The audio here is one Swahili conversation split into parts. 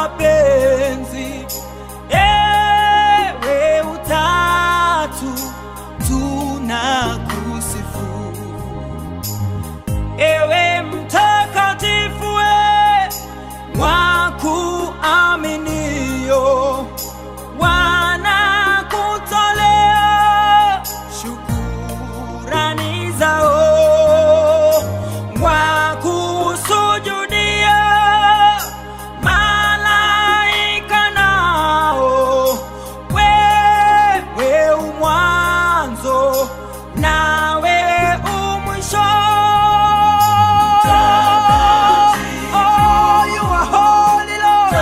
mapenzi, ewe utatu tunakusifu, ewe mtakatifu, we wa kuaminio wanakutolea shukurani zao, wakusujudia malaika nao, wewe umwanzo nawe umwisho. Oh, you are holy, Lord.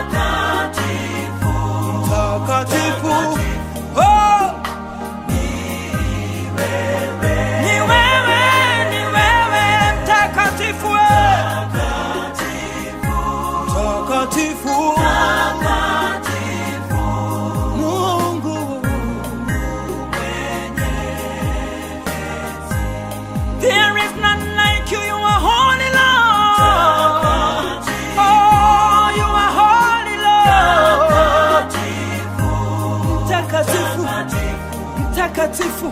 Mtakatifu. Oh, ni wewe, ni wewe mtakatifu, we. mtakatifu, Mungu There is none like you, you are holy Lord. Oh, you are holy Lord. Mtakatifu, mtakatifu.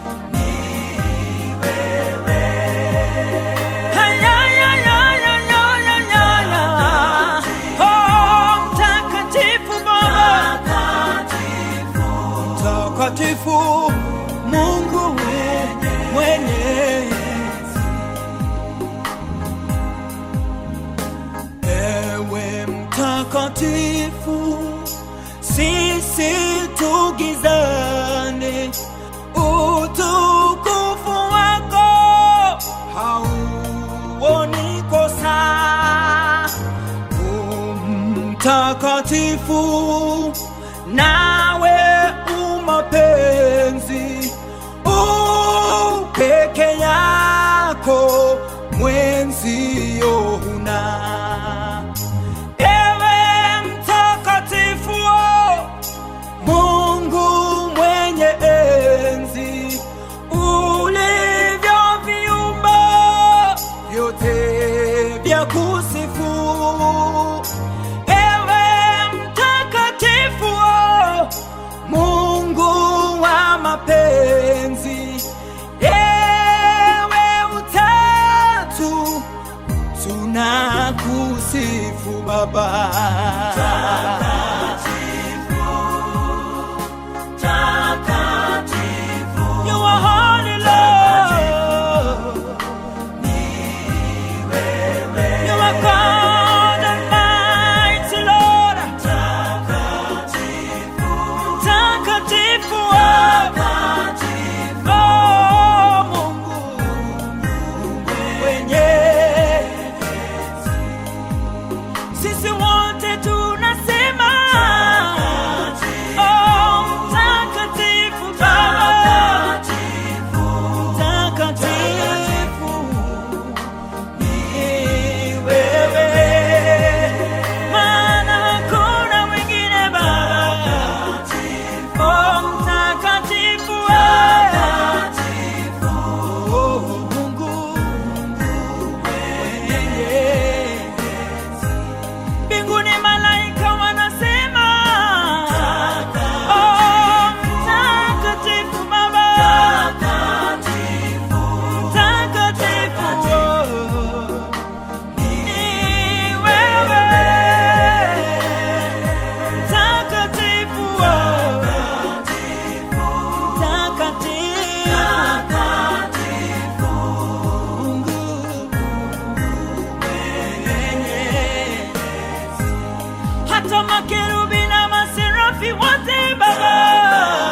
Ay, ay, ay, ay, ay, ay, ay, ay, ay. Oh, mtakatifu Baba. Mtakatifu Mungu mwenye Ewe mtakatifu, sisi tugizane, utukufu wako hauoni kosa. U Mtakatifu, nawe umapenzi, u peke yako mwenzio huna. Ewe mtakatifu, Mungu mwenye enzi, ulivyoviumba vyote vya kusifu. Ewe mtakatifu, Mungu wa mapenzi, ewe utatu tunakusifu Baba. You are holy, Lord. You are God Almighty, Lord. Mtakatifu, oh, Mungu mwenye sisi wote tunasema oh, mtakatifu Baba, mtakatifu ni wewe, maana hakuna mwingine Baba, oh, mtakatifu oh, Mungu mwenye mbinguni malaika wanasema oh, mtakatifu Baba, mtakatifu oh, ni wewe, mtakatifu oh, mtakatifu Mungu mwenye hata makerubi na maserafi wote Baba